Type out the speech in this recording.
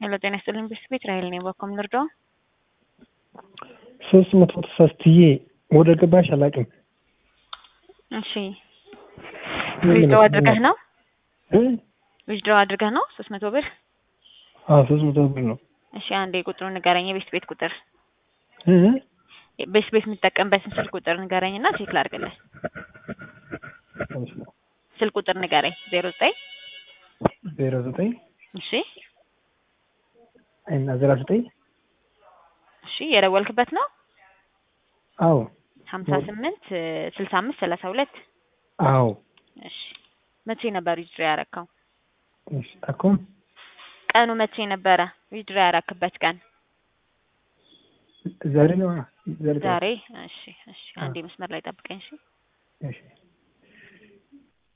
ሄሎ ጤና ይስጥልኝ ቤት ራሄል ነኝ። በኮም ልርዳው? ሶስት መቶ ተሳስትዬ ወደ ገባሽ አላውቅም። እሺ ዊዝድሮው አድርገህ ነው እ? ዊዝድሮው አድርገህ ነው ሶስት መቶ ብር? አዎ ሶስት መቶ ብር ነው። እሺ አንዴ ቁጥሩን ንገረኝ። የቤት ቤት ቁጥር እ? ቤት ቤት የምትጠቀምበትን ስልክ ቁጥር ንገረኝ እና ቼክ ላድርግልህ። ስልክ ቁጥር ንገረኝ። ዜሮ ዘጠኝ ዜሮ ዘጠኝ እሺ እና ዜሮ ዘጠኝ እሺ የደወልክበት ነው አዎ ሀምሳ ስምንት ስልሳ አምስት ሰላሳ ሁለት አዎ እሺ መቼ ነበር ዊዝድሮ ያረካው? እሺ አኩም ቀኑ መቼ ነበረ ዊዝድሮ ያረክበት ቀን? ዛሬ ነው ዛሬ ዛሬ። እሺ እሺ አንዴ መስመር ላይ ጠብቀኝ። እሺ እሺ